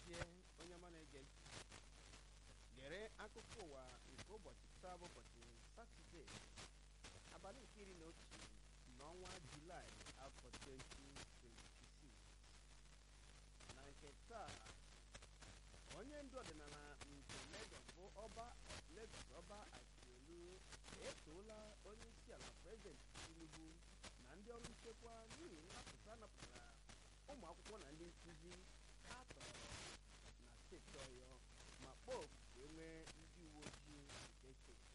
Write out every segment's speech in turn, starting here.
gazie onye ọma na-ege ntị gere akụkọ ụwa nke ụbọchị taa bụ ụbọchị satọde abalị nke iri na otu n'ọnwa julaị afọ 2026 na nke taa onye ndu ọdịnala nke Lagos bụ ọba Lagos ọba Akiolu etoola onye isi ala prezident Tinubu na ndị ọrụ nchekwa n'ihi nnapụta napụtara ụmụ akwụkwọ na ndị nkụzi a tọrọ na steeti Ọyọ ma kpọọ oku ka e nwee ndị uwe ojii nke steeti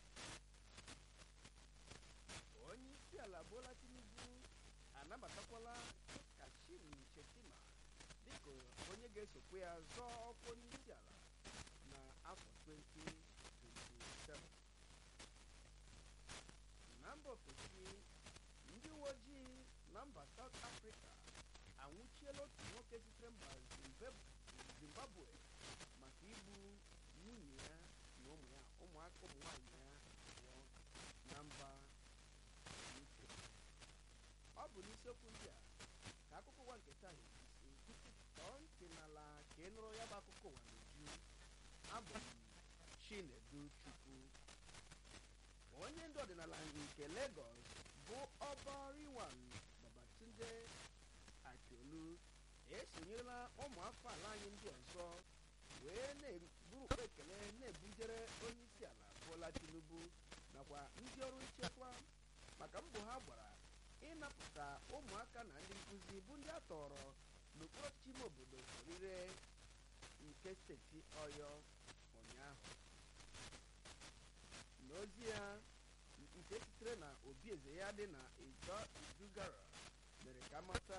onye isi ala Bola Tinubu anabatakwala Kashim Shettima dịka onye ga-esokwa ya zọọ ọkwa onye isi ala na afọ 2027 na mba ofesi ndị uwe ojii na mba South Africa anwụchiela otu nwoke sitere mba Zimbabwe maka igbu nwunye ya na ụmụ ya ụmụaka ụmụ nwaanyị ya abụọ na mba UK ọ bụ n'isiokwu ndị a ka akụkọ ụwa nke taa na-esi tọọ ntị n'ala ka ị nụrụ ya bụ akụkọ ụwa n'uju abụ m Chinedu Chukwu onye ndu ọdịnala nke Lagos bụ ọba Riwan Babatunde Akiolu esonyerela ụmụafọ ala anyị ndị ọzọ wee na-eburu ukpe ekele na-ebujere onye isi ala Bola Tinubu nakwa ndị ọrụ nchekwa maka mbọ ha gbara ịnapụta ụmụaka na ndị nkụzi bụ ndị a tọrọ n'okpuru ọchịchị ime obodo orire nke steeti Ọyọ ụnyaahụ n'ozi ya nke sitere na obi eze ya dị na Ijo Idugara mere ka mata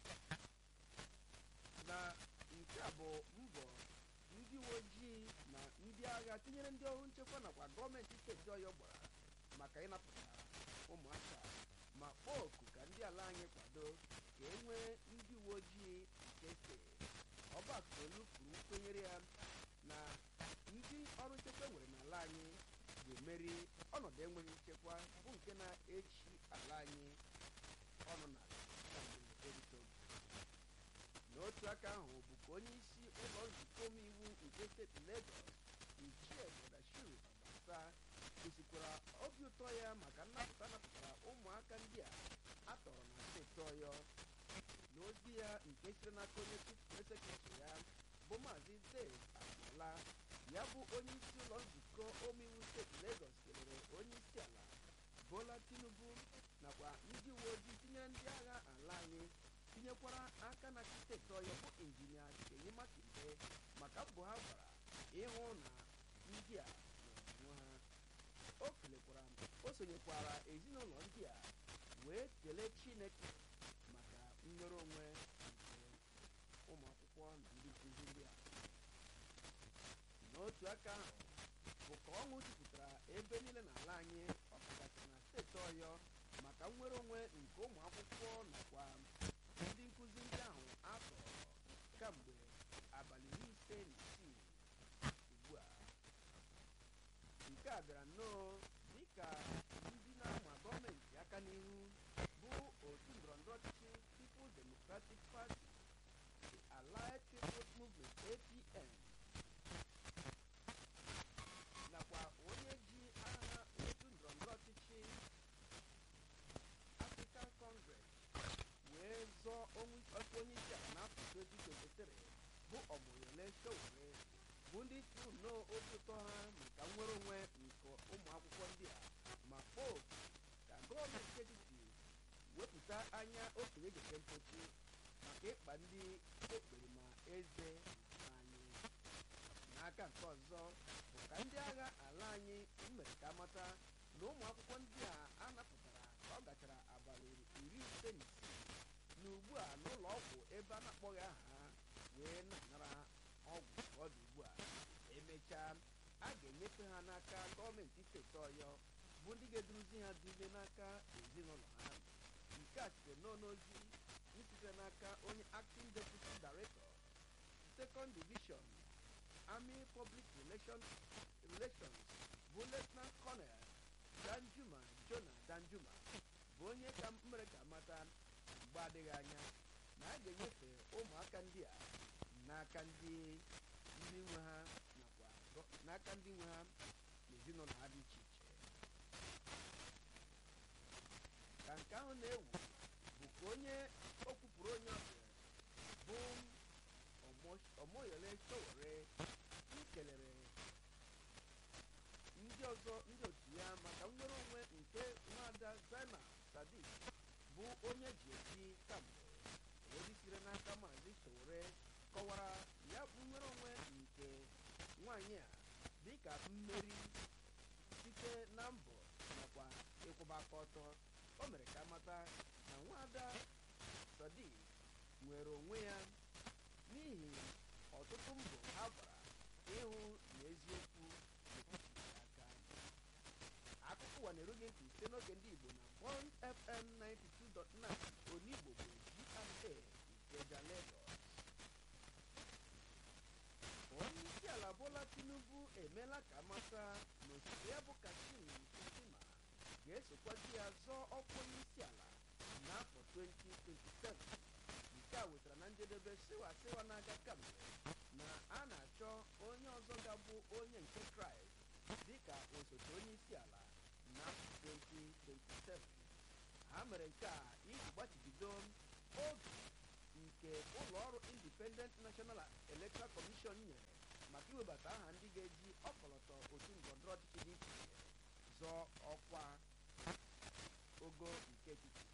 na nke a bụ mbọ ndị uwe ojii na ndị agha tinyere ndị ọrụ nchekwa nakwa gọọmenti steeti Ọyọ gbara maka ịnapụta ụmụaka ma kpọọ oku ka ndị ala anyị kwado ka e nwee ndị uwe ojii nke steeti ọba Akiolu kwuru nkwenyere ya na ndị ọrụ nchekwa nwere n'ala anyị ga-emeri ọnọdụ enweghị nchekwa bụ nke na-echi ala anyị ọnụ na erite n'otu aka ahụ bụ ka onye isi ụlọ nzukọ omeiwu nke steeti Lagos Ichie Godashiru Obasa gosikwara obi ụtọ ya maka nnapụta napụtara ụmụaka ndị a atọrọ na steeti Ọyọ n'ozi ya nke siri n'aka onye sekretari ya bụ maazị Dave Agboola ya bụ onye isi ụlọ nzukọ omeiwu steeti Lagos kelere onye isi ala Bola Tinubu nakwa ndị uwe ojii tinyere ndị agha ala anyị tinyekwara aka na steeti Ọyọ bụ injinia Seyi Makinde maka mbọ ha gbara ịhụ na ndị a n'ọnwụnwa ha o kelekwara o sonyekwara ezinụlọ ndị a wee kelee Chineke maka nnwere onwe nke ụmụ akwụkwọ na ndị nkụzi ndị a n'otu aka ahụ bụ ka ọṅụ jupụtara ebe niile n'ala anyị ọkachasị na steeti Ọyọ maka nnwere onwe nke ụmụ akwụkwọ nakwa ndị nkụzi ndị ahụ atọrọ kamgbe abalị iri ise na isii ugbu a nke a bịara nnọọ dịka ndị na-ama gọọmenti aka n'ihu bụ otu ndọrọndọrọ ọchịchị People's Democratic Party the Allied People's Movement APM nakwa onye ji aha otu ndọrọndọrọ ọchịchị African Congress wee zọọ ọkwa onye isi ala n'afọ 2023 bụ Omoyole Sowore bụ ndị tụrụ nnọọ obi ụtọ ha maka nnwere onwe nke ụmụ akwụkwọ ndị a ma kpọọ ka gọọmenti etiti wepụta anya okenye gete mpochi maka ịkpa ndị ekpere ma eze anyị n'aka nke ọzọ bụ ka ndị agha ala anyị mere ka amata na ụmụ akwụkwọ ndị a anapụtara ka ọ gachara abalị iri ise na isii na ugbu a n'ụlọ ọgwụ ebe a na-akpọghị aha ha wee na-anara ọgwụ ka ọ dị ugbu a emechaa a ga-enyefe ha n'aka gọọmenti steeti Ọyọ bụ ndị ga-eduruzi ha dule n'aka ezinụlọ ha nke a sitere n'ozi sitere n'aka onye acting deputy director second division army public relations relations bụ lieutenant colonel Danjuma Jonah Danjuma bụ onye ka mere ka mata mgbe adịghị anya na a ga-enyefe ụmụaka ndị a n'aka ndị ndị nwe ha nakwa gọ- n'aka ndị nwe ha na ezinụlọ ha dị iche iche ka nke ahụ na-ewu bụ ka onye o kwupụrụ onye ọbịa bụ Omo- omoyole sowore ikelere ndị ọzọ ndị otu ya maka nnwere onwe nke nwada zainab sadiq bụ onye ji eji kamgbe ozi siri n'aka maazị sowore kọwara ya bụ nnwere onwe nke nwanyị a dịka mmeri site na mbọ nakwa ịkwụba aka ọtọ o mere ka mata na nwada sadiq nwere onwe ya n'ihi ọtụtụ mbọ ha gbara ịhụ na eziokwu na-ekwuchighị aka akụkọ ụwa na-erughị ntị site n'oge ndị igbo na bond fm 92.9 onigbo bụ gra ikeja lagos onye isi ala bola tinubu emeela ka mata na osote ya bụ kashim stima ga-esokwazi ya zọọ ọkwa onye isi ala n'afọ 2027 nke a wetara na njedebe siwa siwa na-aga kamgbe na a na-achọ onye ọzọ ga-abụ onye nke kraịst dịka osote onye isi ala n'afọ 2027 ha mere nke a iji gbachibido oge nke ụlọ ọrụ independent national electoral commission nyere maka iwebata aha ndị ga-eji ọkọlọtọ otu ndọrọndọrọ ọchịchị dị iche iche zọọ ọkwa ogo nke etiti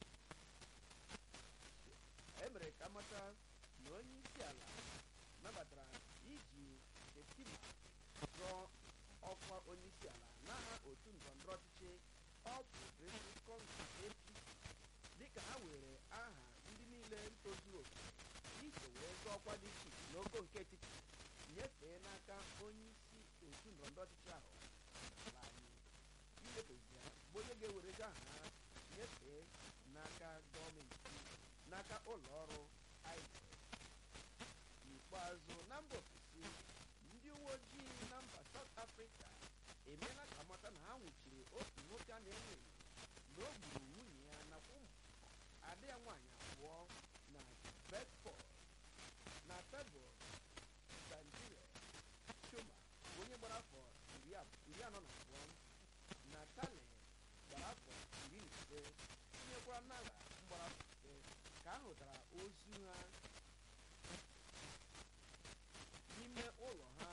e mere ka amata na onye isi ala nabatara iji shetima zọọ ọkwa onye isi ala n'aha otu ndọrọndọrọ ọchịchị All Progressive Congress APC dịka ha were aha ndị niile tozuru oke iso wee zọọ ọkwa dị iche iche n'ogo nke etiti nyefee n'aka onye isi otu ndọrọndọrọ ọchịchị ahụ n'ala anyị inyefezi ya bụ onye ga-ewerezi aha ha nyefee n'aka gọọmenti n'aka ụlọ ọrụ INEC n'ikpeazụ na mba ofesi ndị uwe ojii na mba South Africa emeela ka mata na ha nwụchiri otu nwoke a na-enyo enyo na o gburu nwunye ya nakwa ụmụ ada ya nwaanyị abụọ na Bedford na tebụl Sandile Shuma bụ onye gbara afọ iri ab- iri anọ na abụọ na Tale gbara afọ iri na ise tinyekwara Nala mgbara afọ ise ka a hụtara ozu ha n'ime ụlọ ha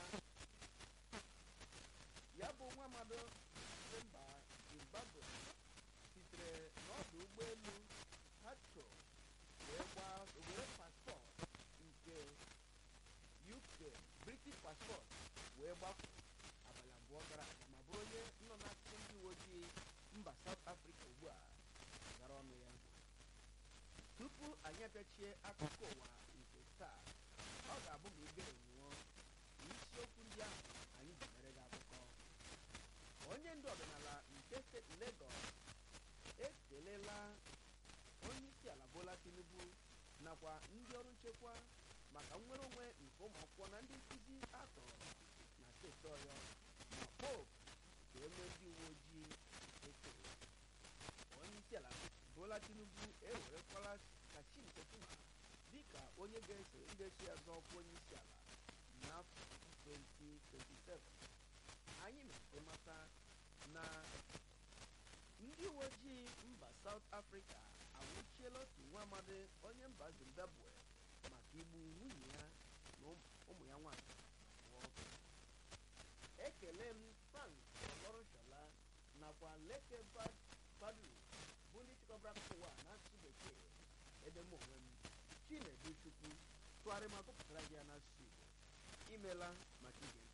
ya bụ nwa amado si mba zimbabwe sitere n'ọdụ ụgbọelu hatro wee gbaa were paspọtụ nke uk british paspọtụ wee gbapụ abalị abụọ gara aga ma bụrụ onye nọ n'akụkụ ndị uwe ojii mba south africa ugbu a gara ọnụ ya tupu anyị apịachie akụkọ ụwa nke taa ọ ga-abụ ma igere nwụọ isiokwu ndị ahụ anyị ji mere gị akụkọ onye ndu ọdịnala nke steeti Lagos ekelela onye isi ala Bola Tinubu nakwa ndị ọrụ nchekwa maka nnwere onwe nke ụmụ akwụkwọ na ndị nkụzi atọrọ na steeti Ọyọ ma pope ka enwe ndị uwe ojii ekere onye isi ala Bola Tinubu ewerekwala Kashim Shettima dịka onye ga-eso ndị ga-eso ya zọọ ọkwa onye isi ala n'afọ 2027 anyị mere mata na ndị uwe ojii mba South Africa anwụchiela otu nwa amadi onye mba Zimbabwe maka igbu nwunye ya na ụmụ- ụmụ ya nwanyị abụọ ekele m Frank Olorushola nakwa Leke Bad- Badru bụ ndị chịkọbara akụkọ ụwa n'asụsụ bekee ebe m onwe m Chinedu Chukwu tụgharị ma gụpụtara gị ya n'asụsụ Igbo imela maka ige ntị